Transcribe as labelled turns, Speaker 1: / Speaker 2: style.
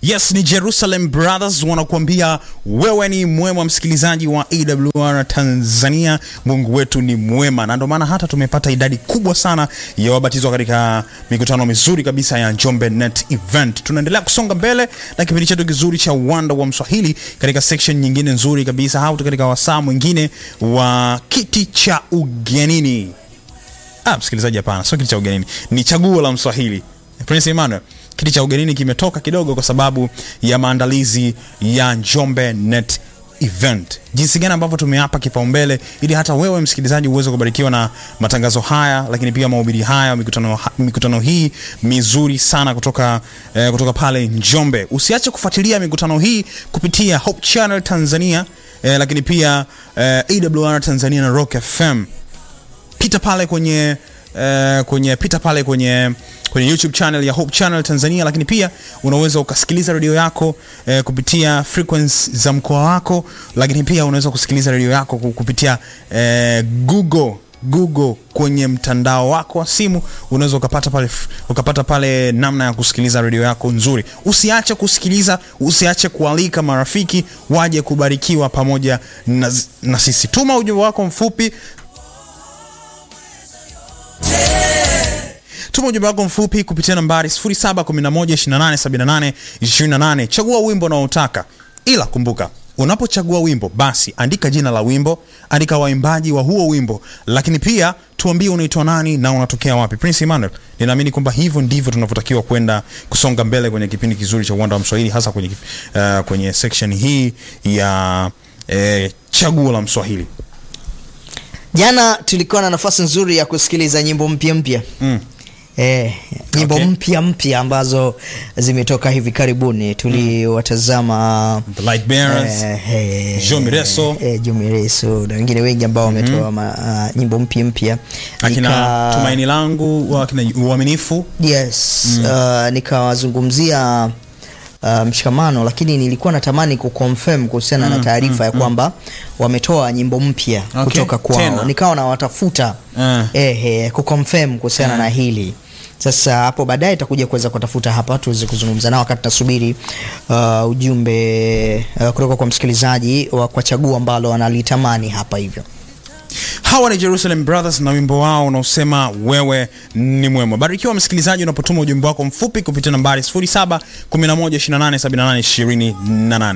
Speaker 1: Yes, ni Jerusalem Brothers wanakuambia wewe ni mwema, msikilizaji wa AWR Tanzania. Mungu wetu ni mwema, na ndio maana hata tumepata idadi kubwa sana ya wabatizwa katika mikutano mizuri kabisa ya Njombe Net Event. Tunaendelea kusonga mbele na kipindi chetu kizuri cha uwanda wa Mswahili katika section nyingine nzuri kabisa, au katika wasaa mwingine wa kiti cha ugenini. Ah, msikilizaji, hapana, sio kiti cha ugenini, ni chaguo la Mswahili. Prince Emmanuel, kiti cha ugenini kimetoka kidogo kwa sababu ya maandalizi ya Njombe Net Event. Jinsi gani ambavyo tumeapa kipaumbele ili hata wewe msikilizaji uweze kubarikiwa na matangazo haya, lakini pia mahubiri haya, mikutano, mikutano hii mizuri sana kutoka, eh, kutoka pale Njombe. Usiache kufuatilia mikutano hii kupitia Hope Channel Tanzania, eh, lakini pia eh, AWR Tanzania na Rock FM pita pale kwenye uh, kwenye pita pale kwenye kwenye YouTube channel ya Hope Channel Tanzania, lakini pia unaweza ukasikiliza redio yako eh, kupitia frequency za mkoa wako, lakini pia unaweza kusikiliza redio yako kupitia eh, Google Google kwenye mtandao wako wa simu unaweza ukapata pale, ukapata pale namna ya kusikiliza redio yako nzuri. Usiache kusikiliza, usiache kualika marafiki waje kubarikiwa pamoja na, na sisi. Tuma ujumbe wako mfupi Tuma ujumbe wako mfupi kupitia nambari 0711287828. Chagua wimbo unaotaka, ila kumbuka, unapochagua wimbo basi andika jina la wimbo, andika waimbaji wa huo wimbo, lakini pia tuambie unaitwa nani na unatokea wapi. Prince Emmanuel, ninaamini kwamba hivyo ndivyo tunavyotakiwa kwenda kusonga mbele kwenye kipindi kizuri cha uwanda wa Mswahili, hasa kwenye, uh, kwenye section hii ya eh, chaguo la Mswahili.
Speaker 2: Jana tulikuwa na nafasi nzuri ya kusikiliza nyimbo mpya mpya
Speaker 1: Mm.
Speaker 2: Eh, nyimbo
Speaker 1: Okay.
Speaker 2: mpya mpya ambazo zimetoka hivi karibuni tuliwatazama
Speaker 1: The Light Bearers,
Speaker 2: eh, eh,
Speaker 1: Joe Mireso.
Speaker 2: eh, Joe Mireso na wengine wengi ambao wametoa ma- ah, nyimbo mpya mpya
Speaker 1: akina
Speaker 2: Nika-
Speaker 1: Tumaini Langu, wakina Uaminifu.
Speaker 2: yes uh, nikawazungumzia uh, mshikamano lakini nilikuwa natamani kuconfirm kuhusiana na taarifa ya kwamba wametoa nyimbo mpya
Speaker 1: Okay,
Speaker 2: kutoka kwao
Speaker 1: tena.
Speaker 2: nikawa nawatafuta
Speaker 1: Ah.
Speaker 2: eh, eh, kuconfirm kuhusiana na hili sasa hapo baadaye itakuja kuweza kutafuta hapa tuweze kuzungumza nao wakati tunasubiri uh, ujumbe uh, kutoka kwa msikilizaji wa kwa chaguo ambalo analitamani hapa hivyo
Speaker 1: Hawa ni Jerusalem Brothers na wimbo wao unaosema wewe ni mwema. Barikiwa msikilizaji unapotuma ujumbe wako mfupi kupitia nambari 0711287828.